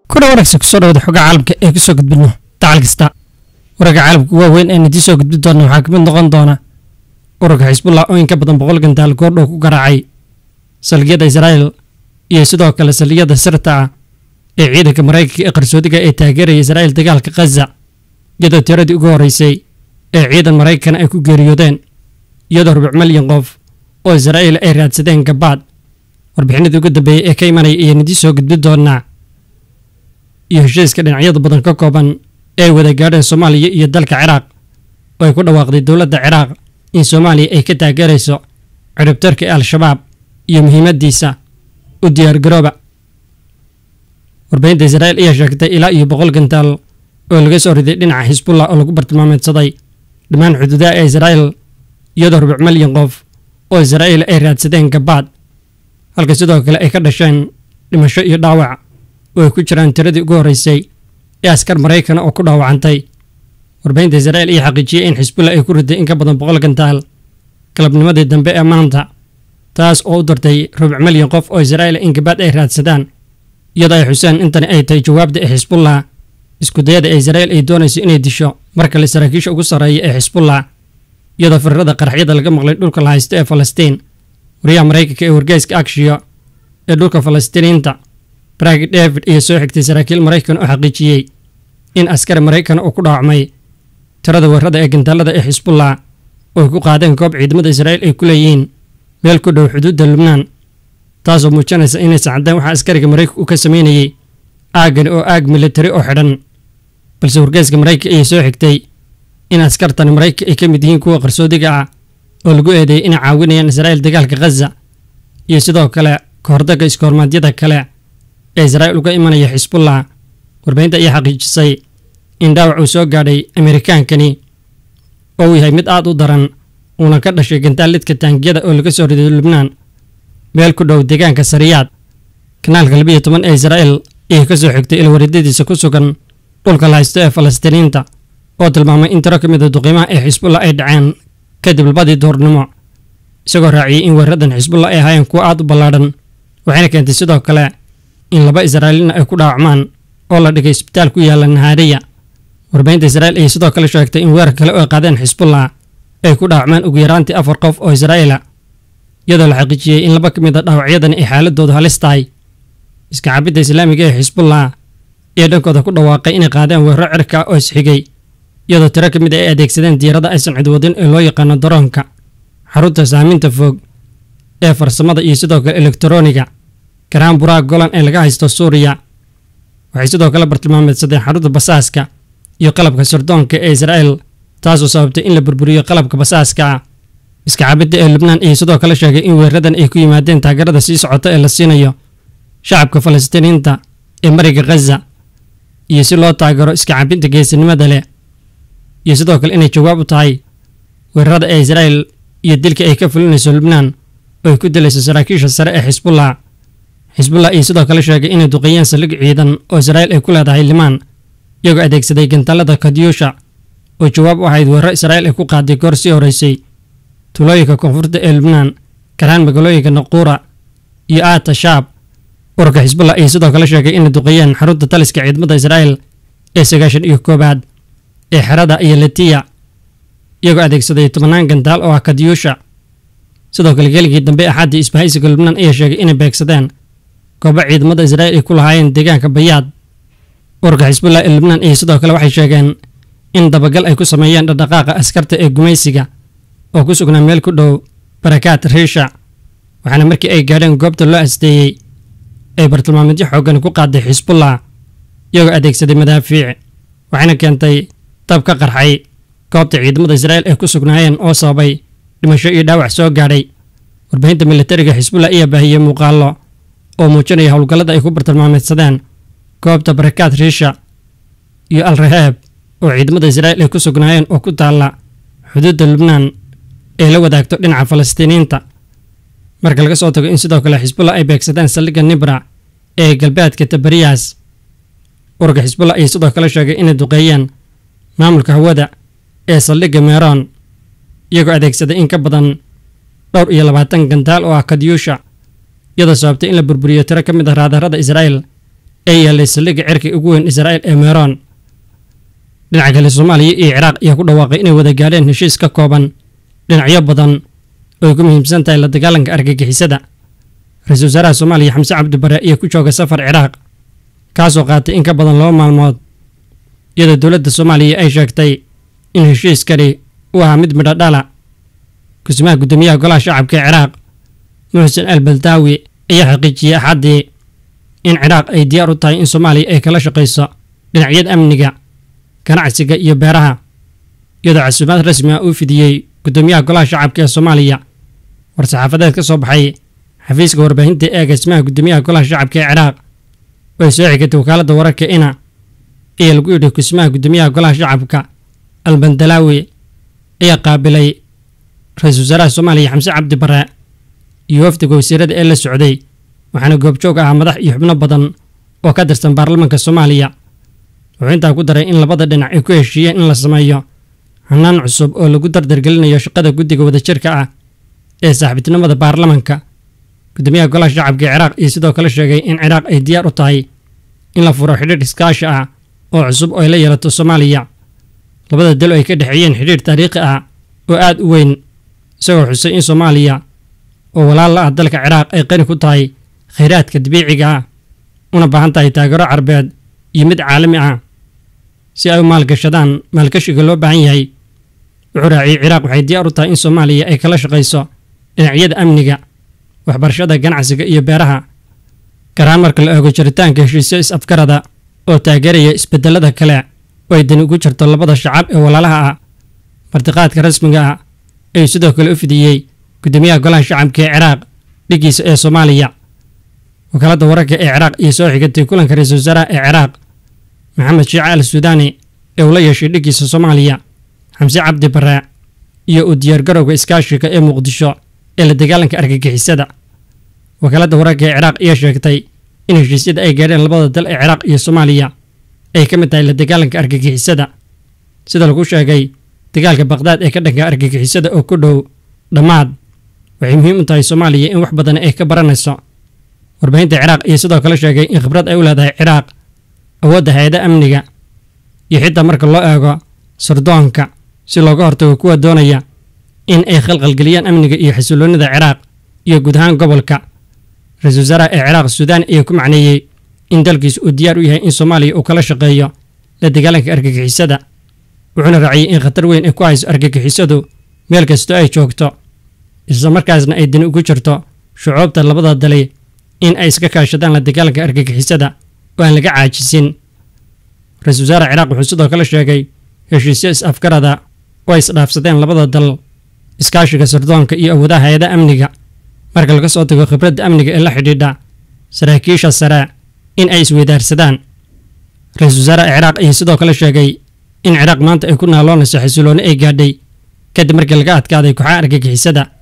kuna wanaagsan kusoo dhawada xogaa caalamka ee kusoo gudbino dacal kasta wararka caalamka waaweyn ee nidii soo gudbi doona waxaa kamid noqon doona ururka xisbullah oo in ka badan boqol gantaal goordhow ku garaacay salgiyada israa'el iyo sidoo kale salgiyada sirta ah ee ciidanka maraykanka ee qarsoodiga ee taageeraya israa'el dagaalka khaza iyadoo tiradii ugu horreysay ee ciidan maraykan ay ku geeriyoodeen iyadoo rubuc milyan qof oo israa'il ay raadsadeen gabaad warbixinadii ugu dambeeyey ee ka imanaya iyo nidii soo gudbi doonaa iyo heshiiska dhinacyada badan ka kooban ee ay wada gaadheen soomaaliya iyo dalka ciraaq oo ay ku dhawaaqday dowladda ciraaq in soomaaliya ay ka taageerayso ciribtarka ee al-shabaab iyo muhiimaddiisa u diyaargarooba warbaahinta israa'il ayaa sheegtay ilaa iyo boqol gantaal oo laga soo riday dhinaca xisbullah oo lagu bartilmaameedsaday dhammaan xuduudaha ee israa'il iyadoo rubuc milyan qof oo israa'il ay raadsadeen gabaad halka sidoo kale ay ka dhasheen dhimasho iyo dhaawac oo ay ku jiraan tiradii ugu horreysay ee askar maraykana oo ku dhaawacantay warbaahinta israa'il ayaa xaqiijiyey in xisbullah ay ku riday in ka badan boqol gantaal galabnimadii dambe ee maanta taas oo u dartay rubuc milyan qof oo israa'il in gabaad ay raadsadaan iyadoo ay xuseen intani ay tahay jawaabda ee xisbullah iskudayada ee israa'il ay doonayso inay disho mar kale saraakiisha ugu sarreeya ee xisbullah iyadoo firarada qaraxyada laga maqlay dhulka la haysto ee falastiin wariyaha maraykanka ee wargeyska akshiyo ee dhulka falastiiniinta bragi david iyo soo xigtay saraakiil maraykan oo xaqiijiyey in askari maraykan uu ku dhaawacmay tirada weerarada ee gantaalada ee xisbullah oo ay ku qaadeen koob ciidamada israa'il ay ku leeyihiin meel ku dhow xuduudda lubnaan taasoo muujinaysa inaysan caddeen waxaa askariga maraykanka uu ka sameynayey aaggani oo aag militari oo xidhan balse wargeyska maraykanka ayay soo xigtay in askartani maraykanka ay ka mid yihiin kuwa qarsoodiga ah oo lagu eedeeyay inay caawinayaan israa'il dagaalka khaza iyo sidoo kale kahordagga iskoormaadyada kale ee israa'il uga imanaya xisbullah warbaahinta ayaa xaqiijisay in dhaawac uu soo gaadhay amerikaankani oo uu yahay mid aad u daran uuna ka dhashay gantaalidka taangiyada oo laga soo riday lubnaan meel ku dhow deegaanka sariyaad kanaalka labiiyo toban ee israa'il ayay ka soo xigtay ilwareedadiisa ku sugan dhulka la haysto ee falastiiniinta oo tilmaamay in tiro ka mid a duqiimaha ee xisbullah ay dhaceen kadib labadii duurnimo isagoo raaciyey in weeraradan xisbullah ay ahaayeen kuwo aad u ballaadhan waxayna keentay sidoo kale in laba israa'iilina ay ku dhaawacmaan oo la dhigay isbitaal ku yaalla nahaariya warbaahinta israa'il ayay sidoo kale sheegtay in weerar kale oo ay qaadeen xisbullah ay ku dhaawacmaan ugu yaraantii afar qof oo israa'iila iyadoo la xaqiijiyey in laba ka mid a dhaawacyadani ay xaaladoodu halis tahay iska cabidda islaamiga ee xisbullah ee dhankooda ku dhawaaqay inay qaadeen weeraro cirka oo isxigay iyadoo tiro ka mid ay adeegsadeen diirada aysan cidwadin ee loo yaqaano daroonka xarunta saaminta fog ee farsamada iyo sidoo kale elektarooniga garaan buraha golan ee laga haysto suuriya waxay sidoo kale bartilmaameedsadeen xarunta basaaska iyo qalabka sirdoonka ee israa'il taasoo sababtay in la burburiyo qalabka basaaska ah iska cabidda ee lubnaan ayay sidoo kale sheegay in weeraradan ay ku yimaadeen taageerada sii socota ee la siinayo shacabka falastiiniinta ee mariga khaza iyo si loo taageero iska cabidda geesinimada leh iyo sidoo kale inay jawaab u tahay weerarada ee israa'il iyo dilka ay ka fulinayso lubnaan oo ay ku dilayso saraakiisha sare ee xisbullah xisbullah iyo sidoo kale sheegay inay duqeeyeen saldhig ciidan oo israa'il ay ku leedahay limaan iyagoo adeegsaday gantaalada kadyuusha oo jawaab u ahayd weeraro israa'il ay ku qaaday goor sii horreysay tulooyinka koonfurta ee lubnaan garaan magaalooyinka naquura iyo aata shaab ururka xisbullah ayaa sidoo kale sheegay inay duqeeyeen xarunta taliska ciidamada israa'il ee sagaashan iyo koobaad ee xerada iyo latiya iyagoo adeegsaday tobannaan gantaal oo ah kadyuusha sidoo kale geligii dambe axaddii isbahaysiga lubnaan ayaa sheegay inay beegsadeen goobo ciidamada israa'il ay ku lahaayeen deegaanka bayaad ururka xisbullah ee lubnaan iyo sidoo kale waxay sheegeen in dabagal ay ku sameeyeen dhaqdhaqaaqa askarta ee gumaysiga oo ku sugnaa meel ku dhow barakaad riisha waxaana markii ay gaadheen goobta loo asteeyey ay bartilmaameedyo xooggan ku qaaday xisbullah iyagoo adeegsaday madaafiic waxayna keentay dab ka qarxay goobta ciidamada israa'il ay ku sugnaayeen oo sababay dhimasho iyo dhaawac soo gaadhay warbaahinta militariga xisbullah ayaa baahiyey muuqaallo oo muujinaya howlgallada ay ku bartilmaameedsadeen goobta barakaad riisha iyo al rahaab oo ciidamada israa'il ay ku sugnaayeen oo ku taalla xuduudda lubnaan ee la wadaagto dhinaca falastiiniinta marka laga soo tago in sidoo kale xisbullah ay beegsadeen saldhigga nibra ee galbeedka tabariyas ururka xisbullah ayaa sidoo kale sheegay inay duqeeyeen maamulka hawada ee saldhigga meeroon iyagoo adeegsaday in ka badan dhowr iyo labaatan gantaal oo ah kadyuusha iyadoo sababtay in la burburiyo tiro ka mid ah raadarada israa'il ee yaallay saldhigga cirkii ugu weyn israa'iil ee meeroon dhinaca kale soomaaliya iyo ciraaq ayaa ku dhawaaqay inay wada gaadheen heshiis ka kooban dhinacyo badan oo ay ku muhiimsan tahay la dagaalanka argagixisada ra-iisul wasaaraha soomaaliya xamse cabdibare ayaa ku jooga safar ciraaq kaasoo qaatay in ka badan laba maalmood iyadoo dowladda soomaaliya ay sheegtay in heshiiskani uu ahaa mid midho dhala kusimaha guddoomiyaha golaha shacabka ee ciraaq muxsen al baldaawi ayaa xaqiijiyey axaddii in ciraaq ay diyaar u tahay in soomaaliya ay kala shaqayso dhinacyada amniga ganacsiga iyo beeraha iyadoo casuumaad rasmi ah uu fidiyey guddoomiyaha golaha shacabka ee soomaaliya war-saxaafadeed ka soo baxay xafiiska warbaahinta ee agaasimaha guddoomiyaha golaha shacabka ee ciraaq oo ay soo xigatay wakaaladda wararka ina ayaa lagu yidhi kusimaha guddoomiyaha golaha shacabka albandalaawi ayaa qaabilay ra-iisul wasaaraha soomaaliya xamse cabdi bare iyo wafdiga wasiirada ee la socday waxaana goobjoog ahaa madax iyo xubno badan oo ka tirsan baarlamaanka soomaaliya wuxuu intaa ku daray in labada dhinac ay ku heshiiyeen in la sameeyo hanaan cusub oo lagu dardargelinayo shaqada guddiga wadajirka ah ee saaxiibtinimada baarlamanka guddoomiyaha golaha shacabka ee ciraaq iyo sidoo kale sheegay in ciraaq ay diyaar u tahay in la furo xidhiidh iskaashi ah oo cusub oo ay la yeelato soomaaliya labada dal oo ay ka dhexeeyeen xidhiidh taariikhi ah oo aad u weyn isagoo xusay in soomaaliya oo walaal la ah dalka ciraaq ay qani ku tahay khayraadka dabiiciga ah una baahan tahay taageero carbeed iyo mid caalami ah si ay u maalgashadaan maalgashiga loo baahan yahay wuxuu raaciyey ciraaq waxay diyaar u tahay in soomaaliya ay kala shaqayso dhinacyada amniga waxbarashada ganacsiga iyo beeraha garahaan marka la eego jiritaanka heshiisyo is-afgarada oo taageeraya isbedelada kale oo ay dani ugu jirto labada shacab ee walaalaha ah martiqaadka rasmiga ah ayuu sidoo kale u fidiyey guddoomiyaha golaha shacabka ee ciraaq dhigiisa ee soomaaliya wakaaladda wararka ee ciraaq iyo soo xigatay kulanka ra-iisul wasaaraha ee ciraaq maxamed shiice al suudaani ee uu la yeeshay dhigiisa soomaaliya xamse cabdi bare iyo u diyaargarowga iskaashiga ee muqdisho ee la dagaalanka argagixisada wakaaladda wararka ee ciraaq ayaa sheegtay in heshiisyada ay gaadheen labada dal ee ciraaq iyo soomaaliya ay ka mid tahay la dagaalanka argagixisada sida lagu sheegay dagaalka baqdaad ee ka dhanka argagixisada oo ku dhow dhammaad waxay muhiim u tahay soomaaliya in wax badan ay ka baranayso warbaahinta ciraaq iyo sidoo kale sheegay in khibrad ay u leedahay ciraaq awoodda hay-ada amniga iyo xitaa marka loo eego sardoonka si looga hortago kuwa doonaya in ay khalqalgeliyaan amniga iyo xasiloonnida ciraaq iyo guud ahaan gobolka ra-iisul wasaaraha ee ciraaq suudaan ayaa ku macneeyey in dalkiisu uu diyaar u yahay in soomaaliya uu kala shaqeeyo la dagaalanka argagixisada wuxuuna raaciyey in khatar weyn ay ku hayso argagixisadu meel kastoo ay joogto isla markaasna ay dani ugu jirto shucuubta labada dali in ay iska kaashadaan la dagaalanka argagixisada oo aan laga caajisin ra-iisul wasaare ciraaq wuxuu sidoo kale sheegay heshiisyo is-afgarada oo ay isdhaafsadeen labada dal iskaashiga sirdoonka iyo awoodaha hay-ada amniga marka laga soo tago khibradda amniga ee la xidhiidha saraakiisha sare in ay isweydaarsadaan ra-iisul wasaare ciraaq ayaa sidoo kale sheegay in ciraaq maanta ay ku naaloonayso xasiloonni ay gaadhay kadib markii laga adkaaday kooxaha argagixisada